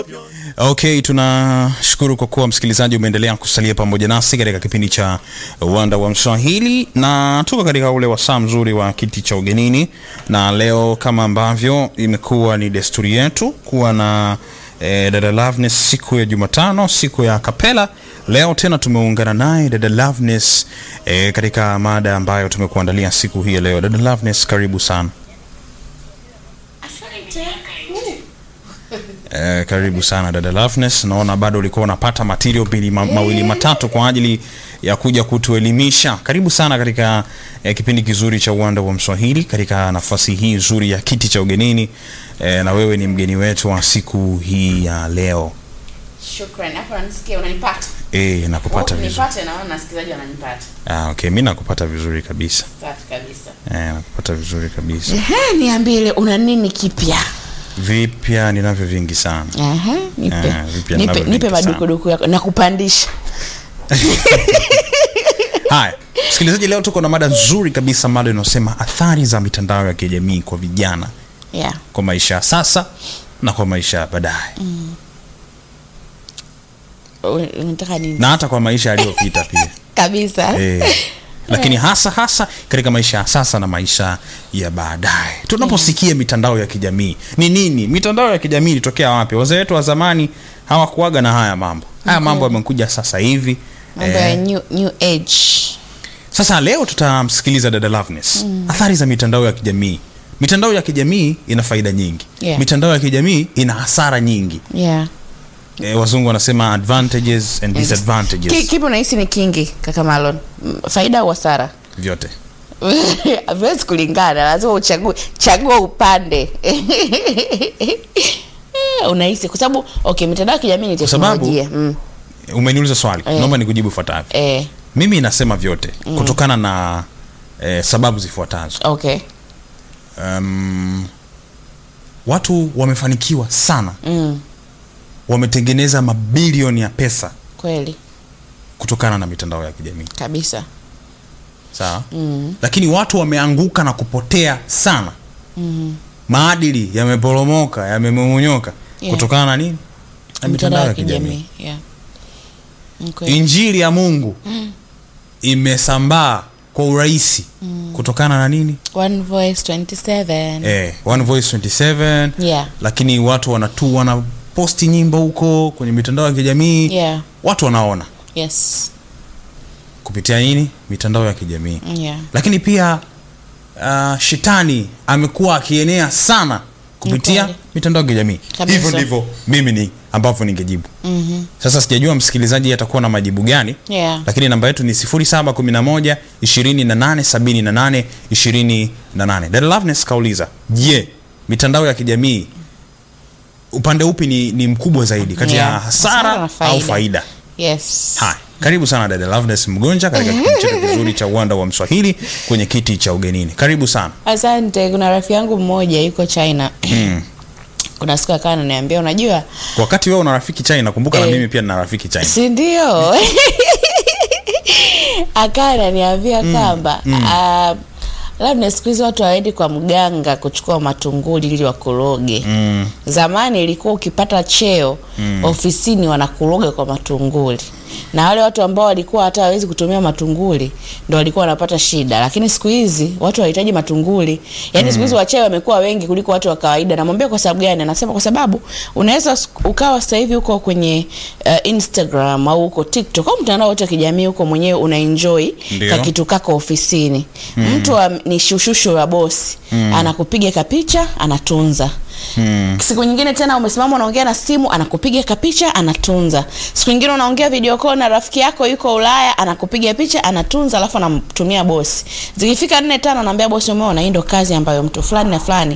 Okay, tunashukuru kwa kuwa msikilizaji umeendelea kusalia pamoja nasi katika kipindi cha Uwanda wa Mswahili, na tuko katika ule wasaa mzuri wa kiti cha ugenini, na leo kama ambavyo imekuwa ni desturi yetu kuwa na eh, dada Loveness siku ya Jumatano, siku ya kapela. Leo tena tumeungana naye dada Loveness eh, katika mada ambayo tumekuandalia siku hii ya leo. Dada Loveness, karibu sana. Asante. Eh, karibu sana dada Loveness. Naona bado ulikuwa unapata material mbili ma, mawili matatu kwa ajili ya kuja kutuelimisha. Karibu sana katika eh, kipindi kizuri cha Uwanda wa Mswahili katika nafasi hii nzuri ya kiti cha ugenini eh, na wewe ni mgeni wetu wa siku hii ya leo. Shukrani. Hapo unanisikia unanipata? Eh, nakupata Oh, vizuri. Nipate naona wasikilizaji wananipata. Ah, okay, mimi nakupata vizuri kabisa. Safi kabisa. Eh, nakupata vizuri kabisa. Ehe, niambie una nini kipya? Vipya ninavyo vingi sana. Ehe, nipe. Eh, vipya nipe ninavyo nipe vingi sana. madukuduku yako na kupandisha. Haya, msikilizaji, leo tuko na mada nzuri kabisa, mada inayosema athari za mitandao ya kijamii kwa vijana Yeah. kwa maisha ya sasa na kwa maisha ya baadaye U- Unataka nini? na hata kwa maisha yaliyopita pia Kabisa. eh, lakini hasa hasa katika maisha ya sasa na maisha ya baadaye. Tunaposikia mitandao ya kijamii ni nini? Mitandao ya kijamii ilitokea wapi? Wazee wetu wa zamani hawakuaga na haya mambo. Haya mambo yamekuja sasa hivi. Mambo ya new, new age. Sasa leo tutamsikiliza dada Loveness. Athari za mitandao ya kijamii. Mitandao ya kijamii ina faida nyingi. Yeah. Mitandao ya kijamii ina hasara nyingi. Yeah. E, wazungu wanasema advantages and Ki- disadvantages Kipi unahisi ni kingi kaka Malon? M- Faida au hasara? vyote. Haviwezi kulingana, lazima uchague chagua upande. Unahisi kwa sababu okay, mitandao ya kijamii ni Kwa sababu- teknolojia. Mm. Umeniuliza swali, Eh. naomba nikujibu ifuatavyo. Eh, Mimi nasema vyote kutokana na eh, sababu zifuatazo. okay. Um, watu wamefanikiwa sana, Mm. wametengeneza mabilioni ya pesa Kweli kutokana na mitandao ya kijamii. kabisa. sawa Mm. lakini watu wameanguka na kupotea sana maadili yameporomoka yamemomonyoka Yeah. kutokana na nini na mitandao ya kijamii Yeah. Ni kweli. injili ya mungu imesambaa kwa urahisi kutokana na nini One Voice 27. eh, One Voice 27 Yeah. lakini watu wanatu wanaposti nyimbo huko kwenye mitandao ya kijamii Yeah. watu wanaona Yes. kupitia nini mitandao ya kijamii Yeah. lakini pia uh, shetani amekuwa akienea sana kupitia kweli. mitandao ya kijamii Kabisa. hivyo ndivyo mimi ni ambavyo ningejibu Mhm. sasa sijajua msikilizaji atakuwa na majibu gani Yeah. lakini namba yetu ni 0711 28 78 28 dada Loveness kauliza je mitandao ya kijamii upande upi ni, ni mkubwa zaidi kati ya Yeah. hasara Hasara na au faida. faida Yes. Hai, karibu sana dada Loveness Mgonja katika kipindi chetu kizuri cha uwanda wa Mswahili kwenye kiti cha ugenini. Karibu sana. Asante. Kuna rafiki yangu mmoja yuko China. Kuna siku akawa ananiambia unajua Kwa wakati wewe una rafiki China, kumbuka na Eh. mimi pia nina rafiki China. si ndio? Akawa ananiambia kwamba ah, labda siku hizi watu hawaendi kwa mganga kuchukua matunguli ili wakuroge. Mm. Zamani ilikuwa ukipata cheo ofisini wanakuroga kwa matunguli, na wale watu ambao walikuwa hata hawezi kutumia matunguli ndo walikuwa wanapata shida, lakini siku hizi watu hawahitaji matunguli. Yani siku hizi wachawi wamekuwa wengi kuliko watu wa kawaida. Namwambia kwa sababu gani? Anasema kwa sababu unaweza s- ukawa sasa hivi uko kwenye uh, Instagram au uko TikTok au mtandao wote wa kijamii huko mwenyewe una enjoy Ndio. ka kitu kako ofisini. Mtu wa, ni shushushu wa bosi anakupiga kapicha anatunza Mm. siku nyingine tena umesimama unaongea na simu anakupiga kapicha anatunza siku nyingine unaongea video call na rafiki yako yuko ulaya anakupiga picha anatunza alafu anamtumia bosi zikifika nne tano anaambia bosi umeona hii ndo kazi ambayo mtu fulani na fulani